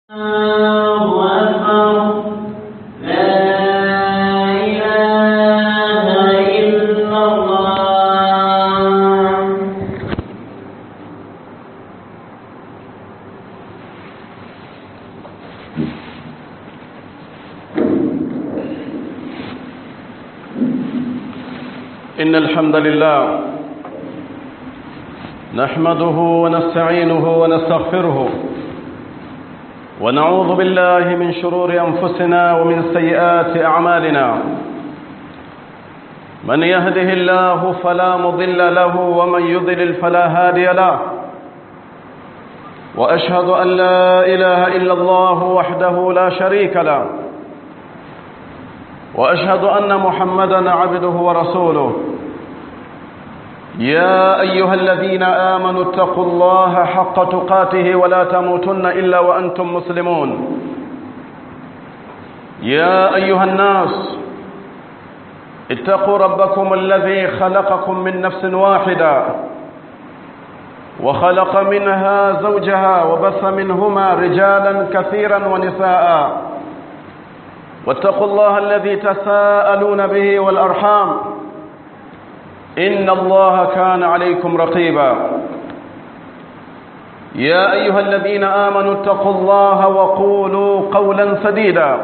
الله أكبر لا إله إلا الله إن الحمد لله نحمده ونستعينه ونستغفره ونعوذ بالله من شرور أنفسنا ومن سيئات أعمالنا من يهده الله فلا مضل له ومن يضلل فلا هادي له وأشهد أن لا إله إلا الله وحده لا شريك له واشهد ان محمدا عبده ورسوله يا ايها الذين امنوا اتقوا الله حق تقاته ولا تموتن الا وانتم مسلمون يا ايها الناس اتقوا ربكم الذي خلقكم من نفس واحده وخلق منها زوجها وبث منهما رجالا كثيرا ونساء واتقوا الله الذي تساءلون به والأرحام إن الله كان عليكم رقيبا يا أيها الذين آمنوا اتقوا الله وقولوا قولا سديدا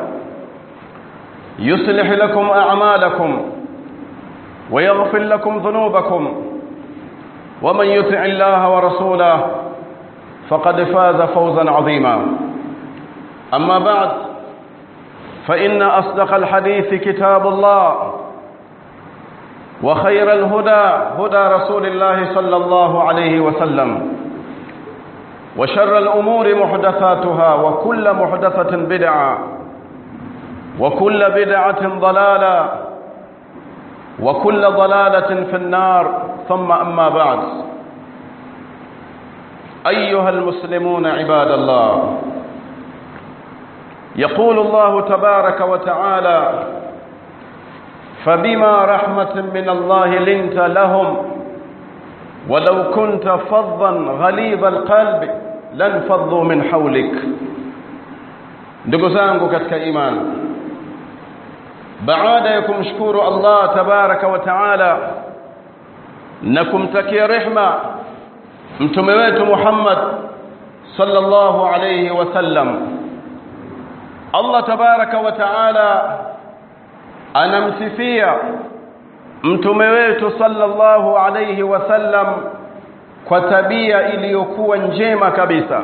يصلح لكم أعمالكم ويغفر لكم ذنوبكم ومن يطع الله ورسوله فقد فاز فوزا عظيما أما بعد فإن أصدق الحديث كتاب الله وخير الهدى هدى رسول الله صلى الله عليه وسلم وشر الأمور محدثاتها وكل محدثة بدعة وكل بدعة ضلالة وكل ضلالة في النار ثم أما بعد أيها المسلمون عباد الله يقول الله تبارك وتعالى فبما رحمة من الله لنت لهم ولو كنت فظا غليظ القلب لانفضوا من حولك ndugu zangu katika imani baada ya kumshukuru Allah tabaraka wa taala na kumtakia rehma mtume wetu Muhammad sallallahu alayhi wasallam Allah tabaraka wa taala anamsifia mtume wetu sallallahu alayhi wasallam kwa tabia iliyokuwa njema kabisa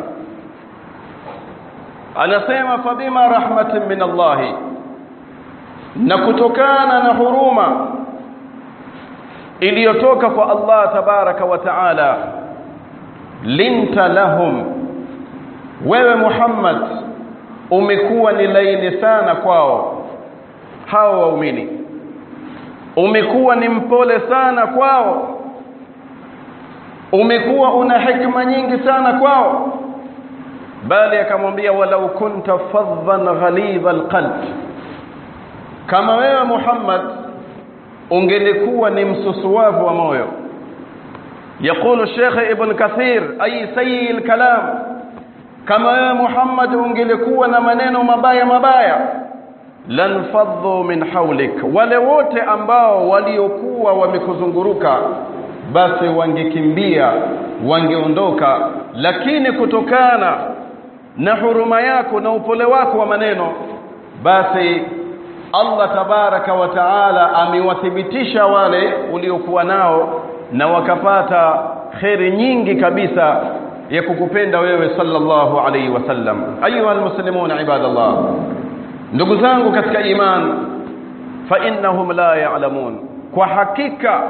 anasema fabima rahmatin min Allah na kutokana na huruma iliyotoka kwa Allah tabaraka wa taala linta lahum wewe Muhammad umekuwa ni laini sana kwao hao waumini umekuwa ni mpole sana kwao umekuwa una hikma nyingi sana kwao bali akamwambia walau kunta fadhan ghalidha alqalb kama wewe Muhammad ungelikuwa ni msusuwavu wa moyo يقول الشيخ ابن كثير أي سيء الكلام kama wewe Muhammad ungelikuwa na maneno mabaya mabaya lanfadhu min hawlik wale wote ambao waliokuwa wamekuzunguruka basi wangekimbia wangeondoka lakini kutokana na huruma yako na upole wako wa maneno basi Allah tabaraka wa taala amewathibitisha wale uliokuwa nao na wakapata kheri nyingi kabisa ya kukupenda wewe sallallahu alayhi wasallam ayuha almuslimuna ibadallah ndugu zangu katika iman fa innahum la ya'lamun kwa hakika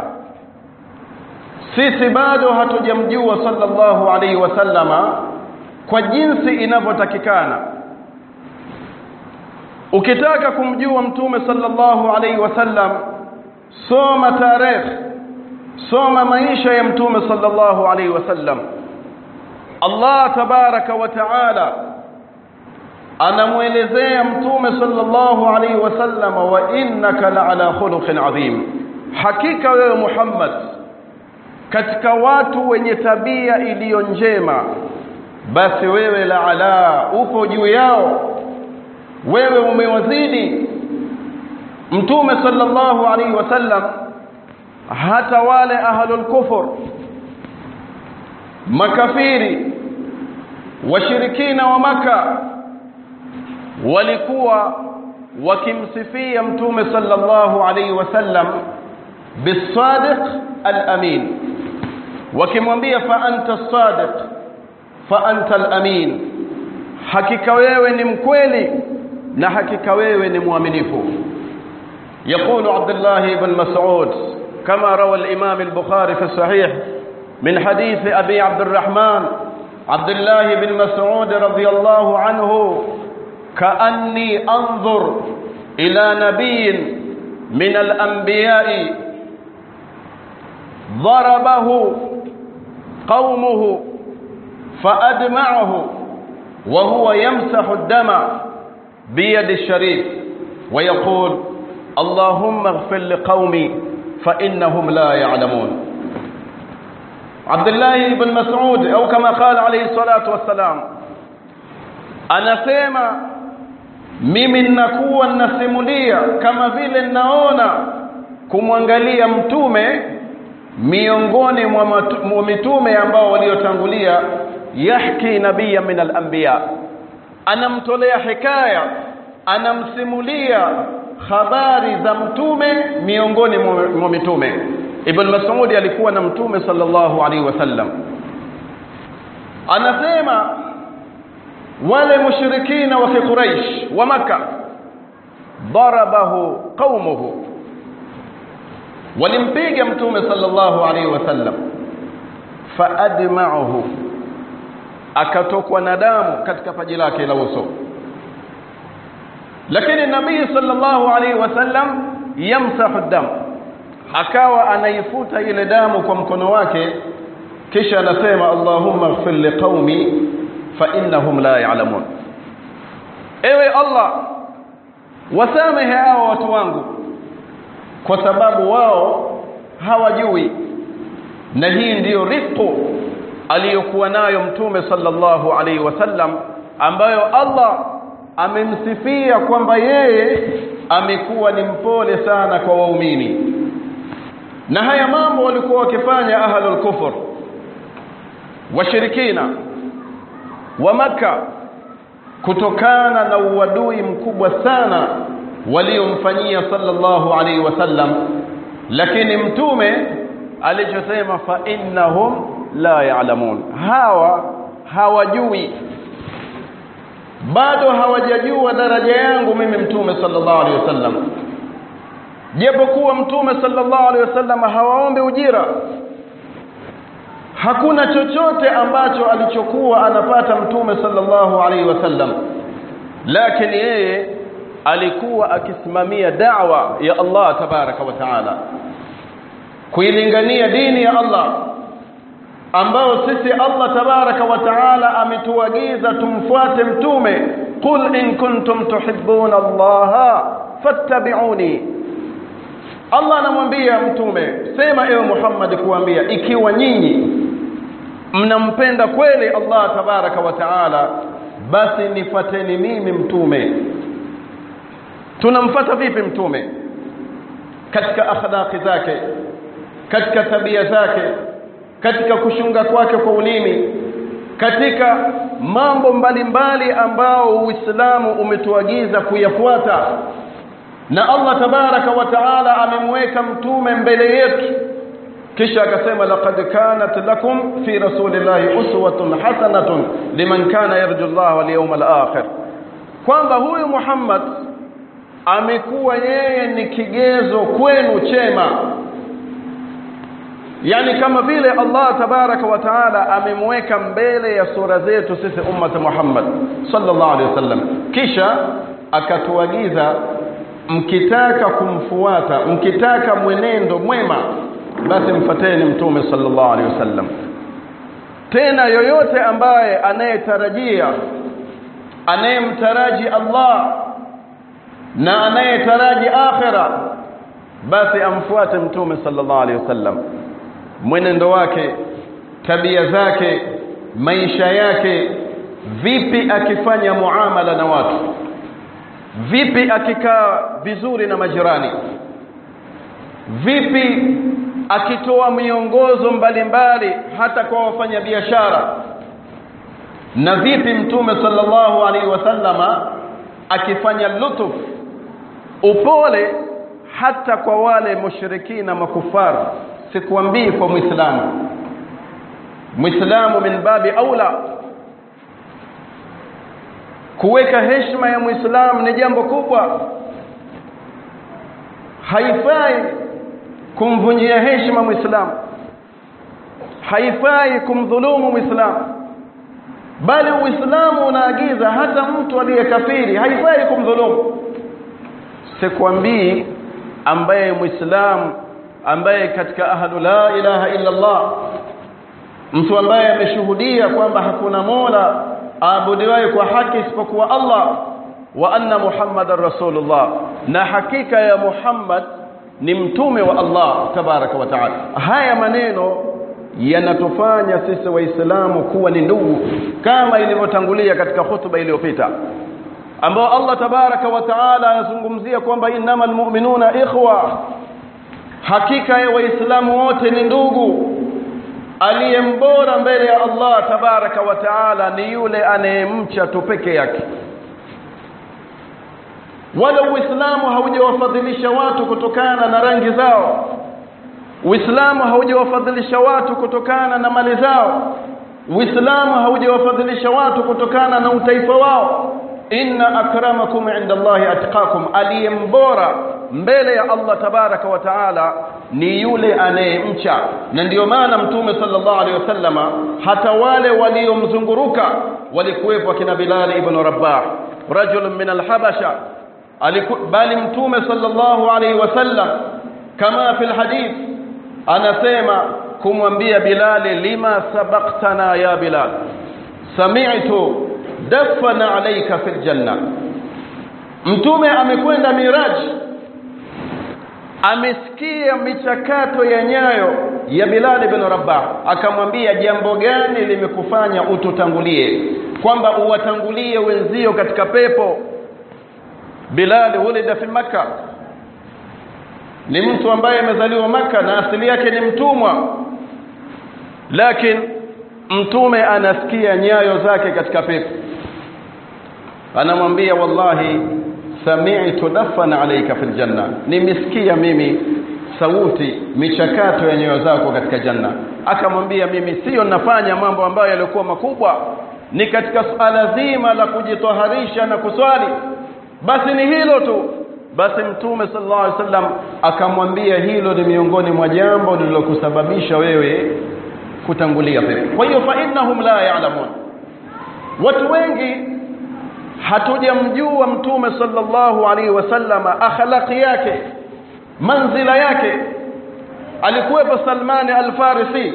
sisi bado hatujamjua sallallahu alayhi wasallama kwa jinsi inavyotakikana ukitaka kumjua mtume sallallahu alayhi wasallam soma tarehe soma maisha ya mtume sallallahu alayhi wasallam Allah tabaraka wa taala anamuelezea mtume sallallahu alaihi wasallam wa innaka la ala khuluqin adhim hakika wewe Muhammad katika watu wenye tabia iliyo njema basi wewe la ala upo juu yao wewe umewazidi mtume sallallahu alaihi wasallam hata wale ahlul kufur makafiri washirikina wa maka walikuwa wakimsifia mtume sallallahu alaihi wasallam bisadiq al-amin wakimwambia fa anta as-sadiq fa anta al-amin hakika wewe ni mkweli na hakika wewe ni mwaminifu يقول عبد الله بن مسعود كما روى الإمام البخاري في الصحيح من حديث أبي عبد الرحمن عبد الله بن مسعود رضي الله عنه كأني أنظر إلى نبي من الأنبياء ضربه قومه فأدمعه وهو يمسح الدم بيد الشريف ويقول اللهم اغفر لقومي فإنهم لا يعلمون عبد الله بن مسعود أو كما قال عليه الصلاة والسلام anasema mimi ninakuwa ninasimulia kama vile ninaona kumwangalia mtume miongoni mwa mitume ambao waliotangulia yahki nabiyya min al-anbiya anamtolea hikaya anamsimulia habari za mtume miongoni mwa mitume ibn mas'ud alikuwa na mtume sallallahu alaihi wasallam anasema wale mushrikina wa quraish wa maka darabahu qaumuhu walimpiga mtume sallallahu alaihi wasallam faadma'uhu akatokwa na damu katika paji lake la uso lakini nabii sallallahu alaihi wasallam yamsahu dam akawa anaifuta ile damu kwa mkono wake kisha anasema allahumma ighfir liqaumi fa innahum la ya'lamun ewe allah wasamehe hao watu wangu kwa sababu wao hawajui na hii ndiyo rifqu aliyokuwa nayo mtume sallallahu alaihi wasallam ambayo Allah amemsifia kwamba yeye amekuwa ni mpole sana kwa waumini na haya mambo walikuwa wakifanya ahlul kufur washirikina wa maka kutokana na uadui mkubwa sana waliomfanyia sallallahu alaihi wasallam lakini mtume alichosema fa innahum la ya'lamun hawa hawajui bado hawajajua daraja yangu mimi mtume sallallahu alaihi wasallam japokuwa mtume sallallahu alaihi wasallam hawaombe ujira hakuna chochote ambacho alichokuwa anapata mtume sallallahu alaihi wasallam lakini yeye alikuwa akisimamia da'wa ya Allah tabaraka wa taala kuilingania dini ya Allah ambao sisi Allah tabaraka wa taala ametuagiza tumfuate mtume qul in kuntum tuhibbuna Allah fattabi'uni Allah anamwambia mtume sema ewe Muhammad kuambia ikiwa nyinyi mnampenda kweli Allah tabaraka wa taala basi nifateni mimi mtume tunamfata vipi mtume katika akhlaqi zake katika tabia zake katika kushunga kwake kwa ulimi katika mambo mbalimbali ambao Uislamu umetuagiza kuyafuata na Allah tabaraka wa taala amemweka mtume mbele yetu kisha akasema laqad kanat lakum fi rasulillahi uswatun hasanatun liman kana yarju Allah wal yawmal akhir kwamba huyu Muhammad amekuwa yeye ni kigezo kwenu chema yani kama vile Allah tabaraka wa taala amemweka mbele ya sura zetu sisi ummat Muhammad sallallahu alaihi wasallam kisha akatuagiza mkitaka kumfuata mkitaka mwenendo mwema basi mfateni mtume sallallahu alaihi wasallam tena yoyote ambaye anayetarajia anayemtaraji Allah na anayetaraji akhira basi amfuate mtume sallallahu alaihi wasallam mwenendo wake tabia zake maisha yake vipi akifanya muamala na watu vipi akikaa vizuri na majirani vipi akitoa miongozo mbalimbali hata kwa wafanyabiashara na vipi mtume sallallahu alaihi wasallama akifanya lutuf upole hata kwa wale mushrikina makufar sikuambii kwa muislamu muislamu min babi aula kuweka heshima ya muislamu ni jambo kubwa haifai kumvunjia heshima muislamu haifai kumdhulumu muislamu bali uislamu unaagiza hata mtu aliyekafiri haifai kumdhulumu sikwambii ambaye muislamu ambaye katika ahlu la ilaha illa Allah mtu ambaye ameshuhudia kwamba hakuna mola aabudiwaye kwa haki isipokuwa Allah wa anna muhammadar rasulullah na hakika ya muhammad ni mtume wa Allah tabaraka wa taala haya maneno yanatufanya sisi waislamu kuwa ni ndugu kama ilivyotangulia katika hutuba iliyopita ambao Allah tabaraka wa taala anazungumzia kwamba innamal mu'minuna ikhwa hakika ya waislamu wote ni ndugu aliyembora mbele ya Allah tabaraka wa taala ni yule anayemcha tu peke yake wala uislamu haujawafadhilisha watu kutokana na rangi zao uislamu haujawafadhilisha watu kutokana na mali zao uislamu haujawafadhilisha watu kutokana na utaifa wao inna akramakum inda Allahi atqakum aliyembora mbele ya Allah tabaraka wa taala ni yule anayemcha na ndiyo maana mtume sallallahu alaihi wasallama hata wale waliomzunguruka walikuwepo akina Bilal ibn Rabah rajulun min alhabasha bali mtume sallallahu alaihi wasallam kama fi alhadith anasema kumwambia Bilal lima sabaqtana ya Bilal sami'tu dafana alayka fil janna mtume amekwenda miraji amesikia michakato ya nyayo ya Bilal ibn Rabah akamwambia jambo gani limekufanya ututangulie kwamba uwatangulie wenzio katika pepo Bilal ulida fi maka ni mtu ambaye amezaliwa maka na asili yake ni mtumwa lakini mtume anasikia nyayo zake katika pepo anamwambia wallahi sami'tu dafana alayka fil janna nimesikia mimi sauti michakato ya nyoyo zako katika janna akamwambia mimi sio nafanya mambo ambayo yalikuwa makubwa ni katika suala zima la kujitoharisha na kuswali basi ni hilo tu basi mtume sallallahu alaihi wasallam akamwambia hilo ni miongoni mwa jambo lililokusababisha wewe kutangulia pepo kwa hiyo fa innahum la ya'lamun watu wengi hatujamjua mtume sallallahu alaihi wasallam akhlaqi yake manzila yake alikuwepo Salmani al-Farisi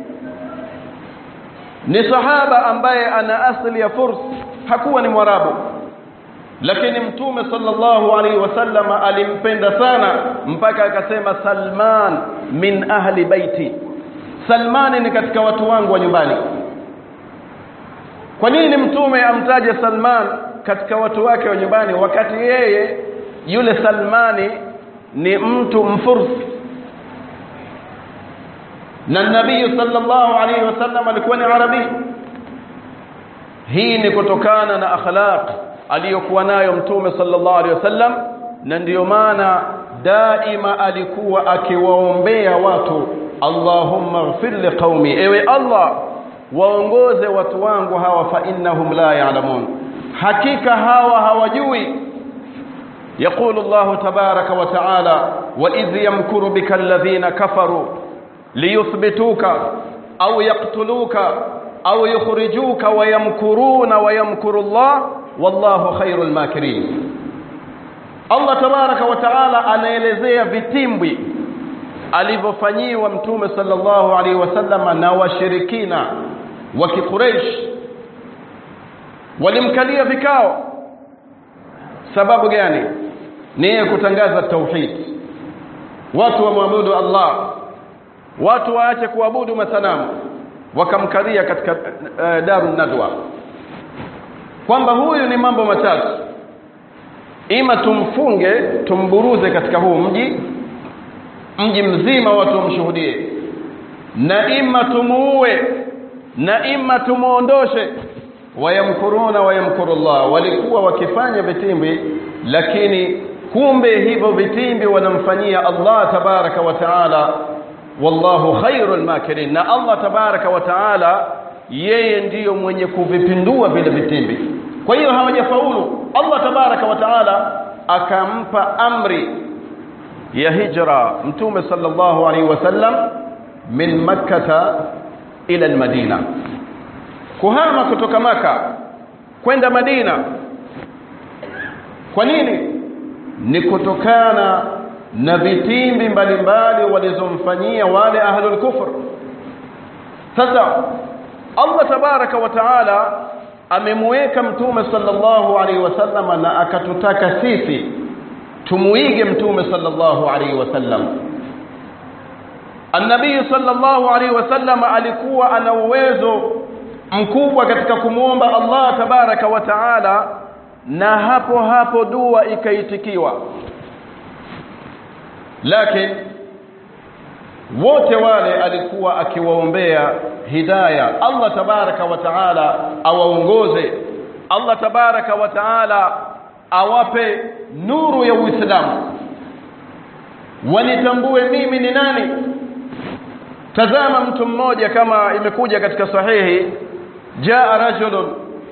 ni sahaba ambaye ana asili ya Furs hakuwa ni mwarabu lakini mtume sallallahu alaihi wasallam alimpenda sana mpaka akasema Salman min ahli baiti Salmani ni katika watu wangu wa nyumbani kwa nini mtume amtaje Salman katika watu wake wa nyumbani wakati yeye yule Salmani ni mtu mfursi na nabii sallallahu alaihi wasallam alikuwa ni arabi hii ni kutokana na akhlaq aliyokuwa nayo mtume sallallahu alaihi wasallam na ndiyo maana daima alikuwa akiwaombea watu Allahumma ighfir liqaumi ewe Allah waongoze watu wangu hawa fa innahum la ya'lamun hakika hawa hawajui يقول الله تبارك وتعالى وإذ يمكر بك الذين كفروا ليثبتوك أو يقتلوك أو يخرجوك ويمكرون ويمكر الله والله خير الماكرين Allah tabaraka wa taala anaelezea vitimbwi alivyofanyiwa mtume sallallahu alaihi wasallam na washirikina wa Quraysh walimkalia vikao sababu gani ni kutangaza tauhid watu wamwabudu Allah watu waache kuabudu masanamu wakamkaria katika uh, daru nadwa kwamba huyu ni mambo matatu ima tumfunge tumburuze katika huu mji mji mzima watu wamshuhudie na ima tumuue na ima tumuondoshe wayamkuruna wayamkuru Allah walikuwa wakifanya vitimbi lakini kumbe hivyo vitimbi wanamfanyia Allah tabaraka wa taala wallahu khairul makirin na Allah tabaraka wa taala yeye ndiyo mwenye kuvipindua vile vitimbi kwa hiyo hawajafaulu Allah tabaraka wa taala akampa amri ya hijra mtume sallallahu alaihi wasallam min makkata ila almadina kuhama kutoka maka kwenda madina kwa nini ni kutokana na vitimbi mbalimbali walizomfanyia wale ahlul kufr sasa Allah tabaraka wa taala amemweka mtume sallallahu alaihi wasallam na akatutaka sisi tumuige mtume sallallahu alaihi wasallam An-Nabii sallallahu alaihi wasallam alikuwa ana uwezo mkubwa katika kumwomba Allah tabaraka wa taala na hapo hapo dua ikaitikiwa lakini wote wale alikuwa akiwaombea hidaya Allah tabaraka wa taala awaongoze Allah tabaraka wa taala awape nuru ya Uislamu wanitambue mimi ni nani tazama mtu mmoja kama imekuja katika sahihi jaa rajulun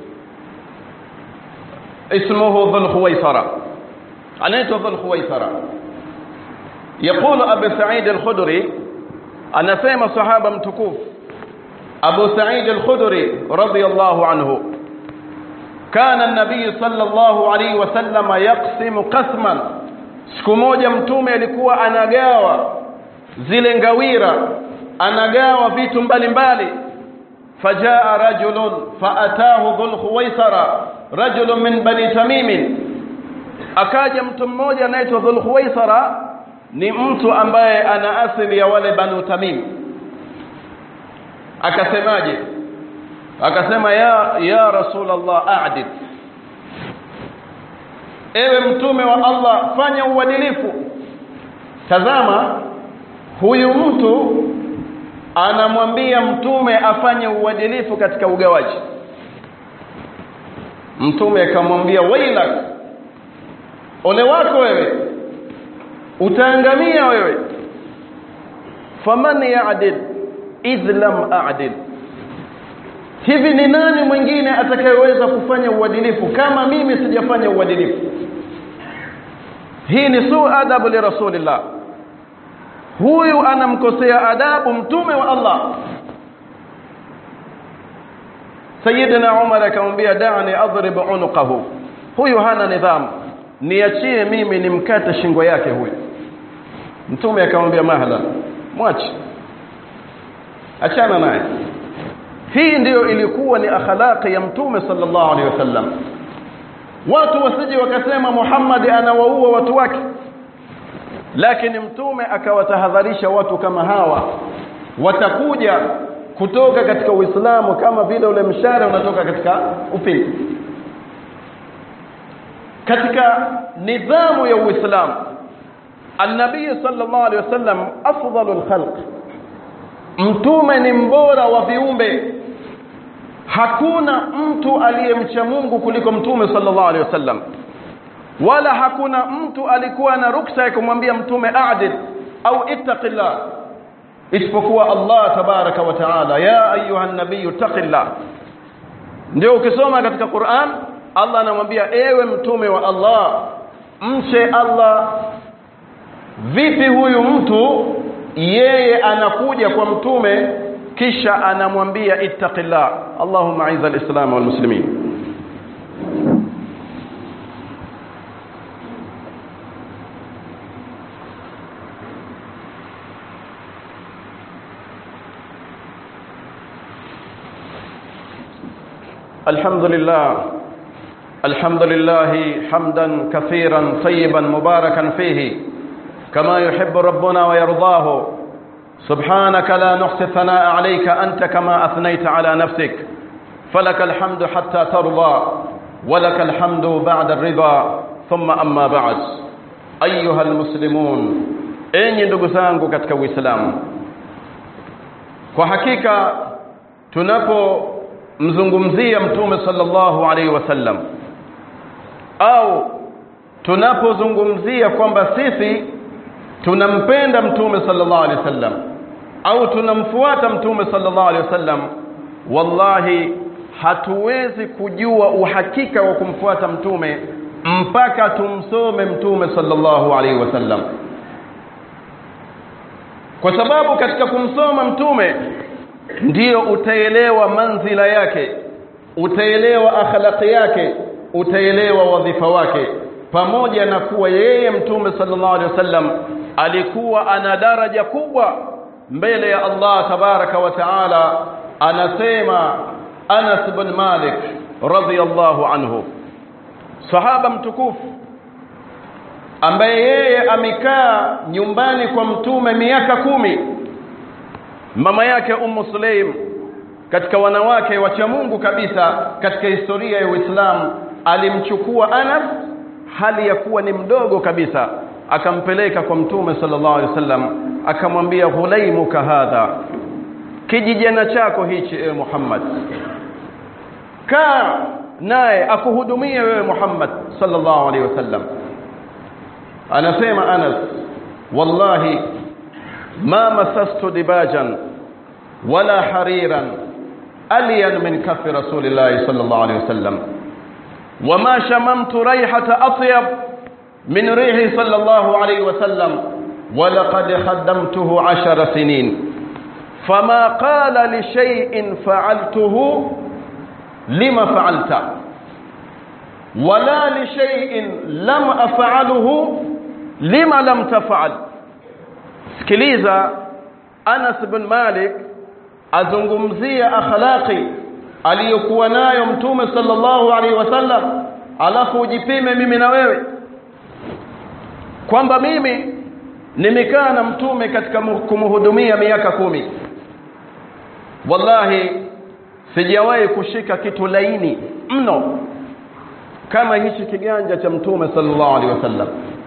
ismuhu dhul khuwaisara anaitwa dhul khuwaisara يقول أبو سعيد الخدري أنا سيما صحابة متكوف أبو سعيد الخدري رضي الله عنه كان النبي صلى الله عليه وسلم يقسم قسما siku moja mtume alikuwa anagawa zile ngawira anagawa vitu mbalimbali fajaa rajulun faatahu dhul khuwaisara rajulun min bani tamim akaja mtu mmoja anaitwa dhul khuwaisara ni mtu ambaye ana asili ya wale banu tamim akasemaje akasema ya ya rasulullah a'dil ewe mtume wa Allah fanya uadilifu tazama huyu mtu anamwambia mtume afanye uadilifu katika ugawaji mtume akamwambia wailak ole wako wewe utaangamia wewe faman ya'dil idh lam a'dil hivi ni nani mwingine atakayeweza kufanya uadilifu kama mimi sijafanya uadilifu hii ni su adabu li rasulillah huyu anamkosea adabu mtume wa Allah Sayyidina Umar akamwambia da'ani adrib unuqahu huyu hana nidhamu niachie mimi nimkate shingo yake huyu mtume akamwambia mahala mwache achana naye hii ndiyo ilikuwa ni akhlaqi ya mtume sallallahu alaihi wasallam watu wasije wakasema Muhammad anawaua watu wake lakini mtume akawatahadharisha watu kama hawa watakuja kutoka katika Uislamu kama vile ule mshare unatoka katika upinde katika nidhamu ya Uislamu An-Nabii sallallahu alaihi wasallam afdalul khalq mtume ni mbora wa viumbe hakuna mtu aliyemcha Mungu kuliko mtume sallallahu alaihi wasallam wala hakuna mtu alikuwa na ruksa ya kumwambia mtume a'dil au ittaqillah isipokuwa Allah tabaraka wa taala ya ayuha nabii taqillah ndio ukisoma katika Qur'an Allah anamwambia ewe mtume wa Allah mche Allah vipi huyu mtu yeye anakuja kwa mtume kisha anamwambia ittaqillah Allahumma aiza alislam wal muslimin الحمد لله الحمد لله حمدا كثيرا طيبا مباركا فيه كما يحب ربنا ويرضاه سبحانك لا نحصي الثناء عليك أنت كما أثنيت على نفسك فلك الحمد حتى ترضى ولك الحمد بعد الرضا ثم أما بعد أيها المسلمون enyi ndugu zangu katika uislamu kwa hakika tunapomzungumzia mtume sallallahu alaihi wasallam au tunapozungumzia kwamba sisi tunampenda mtume sallallahu alaihi wasallam au tunamfuata mtume sallallahu alaihi wasallam wallahi hatuwezi kujua uhakika wa kumfuata mtume mpaka tumsome mtume sallallahu alaihi wasallam kwa sababu katika kumsoma mtume ndiyo utaelewa manzila yake utaelewa akhlaqi yake utaelewa wadhifa wake pamoja na kuwa yeye mtume sallallahu alaihi wasallam alikuwa ana daraja kubwa mbele ya Allah tabaraka wa taala anasema Anas bin Malik radhiyallahu anhu sahaba mtukufu ambaye yeye amekaa nyumbani kwa mtume miaka kumi mama yake Ummu Sulaim katika wanawake wacha Mungu kabisa katika historia ya Uislamu alimchukua Anas hali ya kuwa ni mdogo kabisa akampeleka kwa mtume sallallahu alaihi wasallam akamwambia ghulaimuka hadha kijijana chako hichi ewe Muhammad kaa naye akuhudumie wewe Muhammad sallallahu alaihi wasallam anasema Anas wallahi ma masastu dibajan wala hariran alyan min kafi rasulillahi sallallahu alaihi wasallam وما شممت ريحة أطيب من ريح صلى الله عليه وسلم ولقد خدمته عشر سنين فما قال لشيء فعلته لما فعلت ولا لشيء لم أفعله لما لم تفعل sikiliza Anas bin Malik azungumzia akhlaqi aliyokuwa nayo mtume sallallahu alaihi wasallam alafu ujipime mimi na wewe kwamba mimi nimekaa na mtume katika kumhudumia miaka kumi wallahi sijawahi kushika kitu laini mno kama hichi kiganja cha mtume sallallahu alaihi wasallam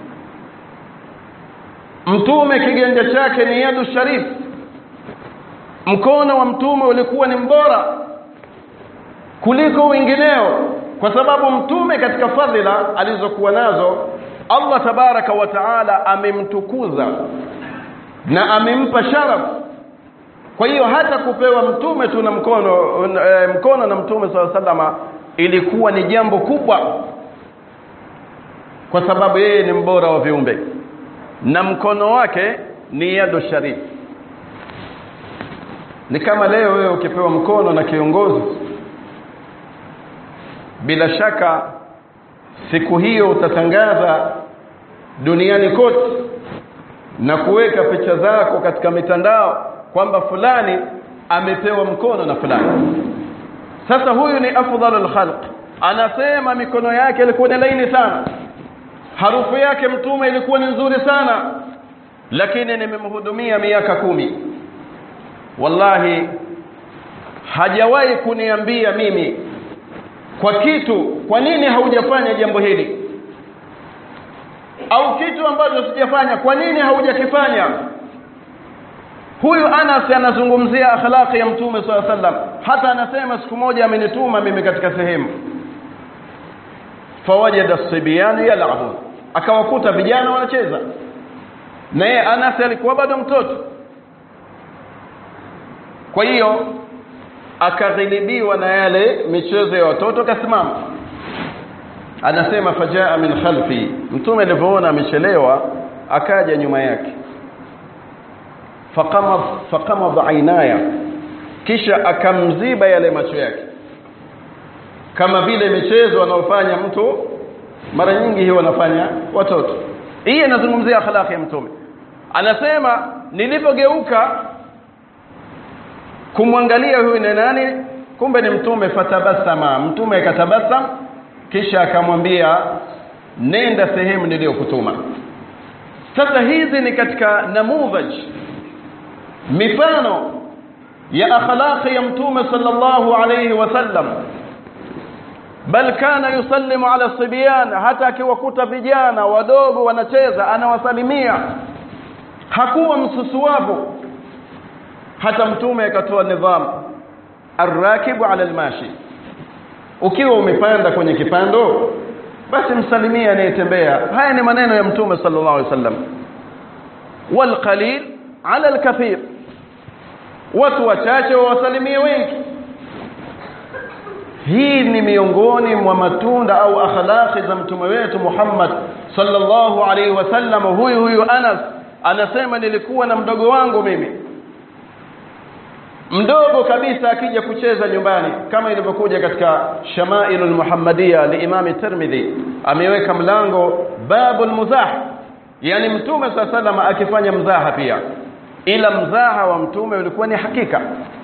mtume kiganja chake ni yadu sharif mkono wa mtume ulikuwa ni mbora kuliko wengineo kwa sababu mtume katika fadhila alizokuwa nazo Allah tabaraka wa taala amemtukuza na amempa sharaf kwa hiyo hata kupewa mtume tu na mkono e, mkono na mtume swalla sallama ilikuwa ni jambo kubwa kwa sababu yeye ni mbora wa viumbe na mkono wake ni yadu sharif ni kama leo wewe ukipewa mkono na kiongozi bila shaka siku hiyo utatangaza duniani kote na kuweka picha zako katika mitandao kwamba fulani amepewa mkono na fulani sasa huyu ni afdalul khalq anasema mikono yake ilikuwa ni laini sana harufu yake mtume ilikuwa ni nzuri sana lakini nimemhudumia miaka kumi wallahi hajawahi kuniambia mimi kwa kitu kwa nini haujafanya jambo hili au kitu ambacho sijafanya kwa nini haujakifanya huyu Anas anazungumzia akhlaqi ya mtume swalla sallam hata anasema siku moja amenituma mimi katika sehemu fawajada sibyan yal'abun akawakuta vijana wanacheza na yeye Anas alikuwa bado mtoto kwa hiyo akaghilibiwa na yale michezo ya watoto akasimama anasema fajaa min khalfi mtume alivyoona amechelewa akaja nyuma yake faqama faqama ainaya kisha akamziba yale macho yake kama vile michezo anaofanya mtu mara nyingi hiyo wanafanya watoto hii inazungumzia akhlaqi ya mtume anasema nilipogeuka kumwangalia huyu ni nani kumbe ni mtume fatabasama mtume akatabasam kisha akamwambia nenda sehemu niliyokutuma sasa hizi ni katika namudhaj mifano ya akhlaqi ya mtume sallallahu alayhi wasallam bal kana yusallimu ala sibyan hata akiwakuta vijana wadogo wanacheza anawasalimia hakuwa msusuwavu hata mtume akatoa nidhamu arrakibu ala almashi ukiwa umepanda kwenye kipando basi msalimie anayetembea haya ni maneno ya mtume sallallahu alaihi wasallam walqalil ala alkathir watu wachache wawasalimie wengi hii ni miongoni mwa matunda au akhlaqi za mtume wetu Muhammad sallallahu alaihi wasallam huyu huyu Anas anasema nilikuwa na mdogo wangu mimi mdogo kabisa akija kucheza nyumbani kama ilivyokuja katika Shamailul Muhammadiyya liimami Tirmidhi ameweka mlango babul muzah yani mtume sallallahu akifanya mzaha pia ila mzaha wa mtume ulikuwa ni hakika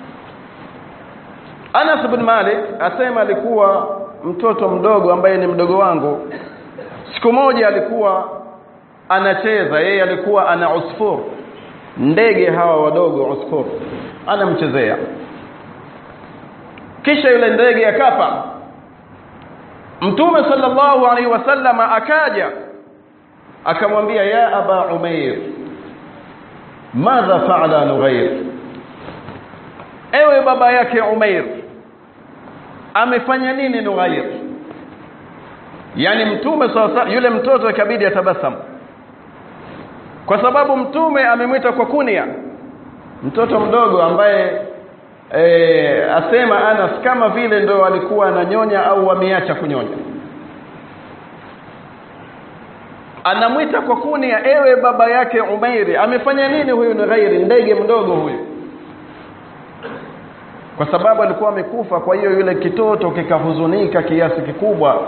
Anas bin Malik asema alikuwa mtoto mdogo ambaye ni mdogo wangu siku moja alikuwa anacheza yeye alikuwa ana usfur ndege hawa wadogo usfur anamchezea kisha yule ndege akafa mtume sallallahu alaihi wasallam akaja akamwambia ya aba umair madha faala nughair ewe baba yake umair amefanya nini nughair yani mtume sasa yule mtoto ikabidi atabasamu kwa sababu mtume amemwita kwa kunia mtoto mdogo ambaye e, asema Anas kama vile ndo alikuwa ananyonya au ameacha kunyonya anamwita kwa kunia ewe baba yake Umairi amefanya nini huyu ni ghairi ndege mdogo huyu kwa sababu alikuwa amekufa kwa hiyo yule kitoto kikahuzunika kiasi kikubwa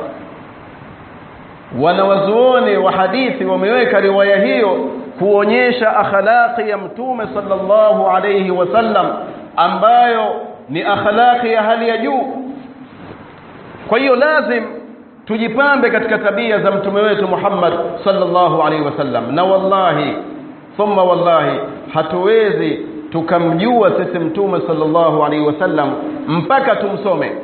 wanawazuoni wa hadithi wameweka riwaya hiyo kuonyesha akhlaqi ya mtume sallallahu alayhi wasallam ambayo ni akhlaqi ya hali ya juu kwa hiyo lazim tujipambe katika tabia za mtume wetu Muhammad sallallahu alayhi wasallam na wallahi thumma wallahi hatuwezi tukamjua sisi mtume sallallahu alayhi wasallam mpaka tumsome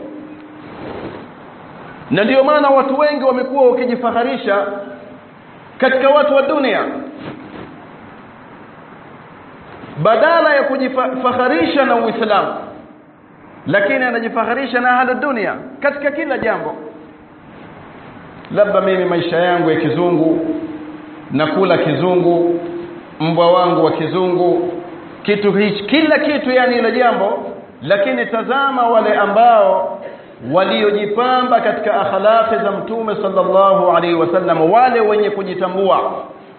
na ndio maana watu wengi wamekuwa wakijifaharisha katika watu wa dunia badala ya kujifaharisha na Uislamu lakini anajifaharisha na ahli dunia katika kila jambo labda mimi maisha yangu ya kizungu nakula kizungu mbwa wangu wa kizungu kitu hichi kila kitu yani ile jambo lakini tazama wale ambao waliojipamba katika akhlaqi za mtume sallallahu alaihi wasallam wale wenye kujitambua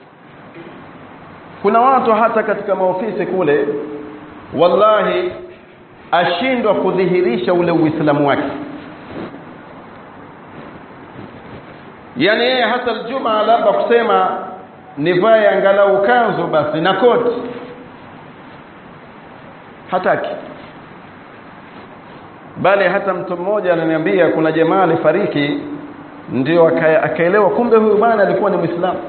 kuna watu hata katika maofisi kule wallahi ashindwa kudhihirisha ule uislamu wake yani yeye hata aljuma labda kusema nivae angalau kanzu basi na koti hataki bali hata mtu mmoja ananiambia kuna jamaa alifariki ndio akaelewa kumbe huyu bwana alikuwa ni muislamu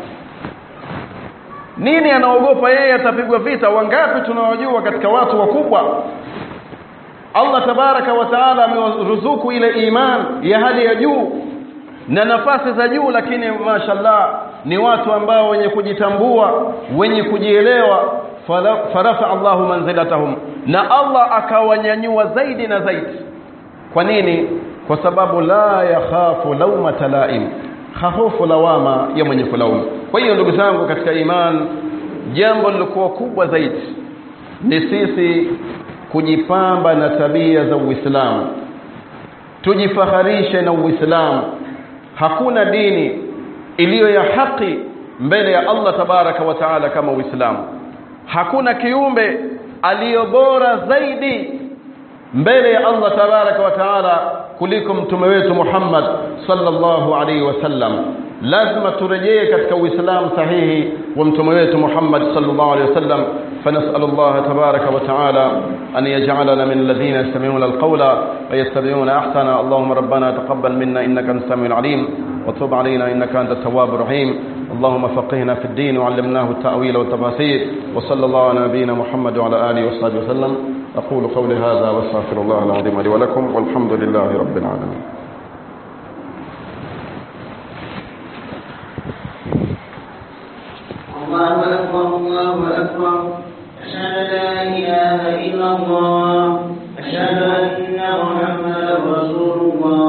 nini anaogopa yeye atapigwa vita wangapi tunawajua katika watu wakubwa Allah tabaraka wa taala amewaruzuku ile iman ya hali ya juu na nafasi za juu lakini mashallah ni watu ambao wenye kujitambua wenye kujielewa farafa Allahu manzilatahum na Allah akawanyanyua zaidi na zaidi kwa nini kwa sababu la yakhafu laumata laim hahofu lawama ya mwenye kulaumu kwa hiyo ndugu zangu katika iman jambo lilokuwa kubwa zaidi ni sisi kujipamba na tabia za Uislamu tujifaharishe na Uislamu hakuna dini iliyo ya haki mbele ya Allah tabaraka wa taala kama Uislamu hakuna kiumbe aliyo bora zaidi mbele ya Allah tabaraka wa taala kuliko mtume wetu Muhammad sallallahu alaihi wasallam lazima turejee katika uislamu sahihi wa mtume wetu Muhammad sallallahu alaihi wasallam فنسأل الله تبارك وتعالى أن يجعلنا من الذين يستمعون القول ويتبعون أحسن اللهم ربنا تقبل منا إنك أنت السميع العليم وتب علينا إنك أنت التواب الرحيم اللهم فقهنا في الدين وعلمناه التأويل والتفاسير وصلى الله على نبينا محمد وعلى آله وصحبه وسلم أقول قولي هذا واستغفر الله العظيم لي ولكم والحمد لله رب العالمين الله أكبر الله أكبر أشهد أن لا إله إلا الله أشهد أن محمدا رسول الله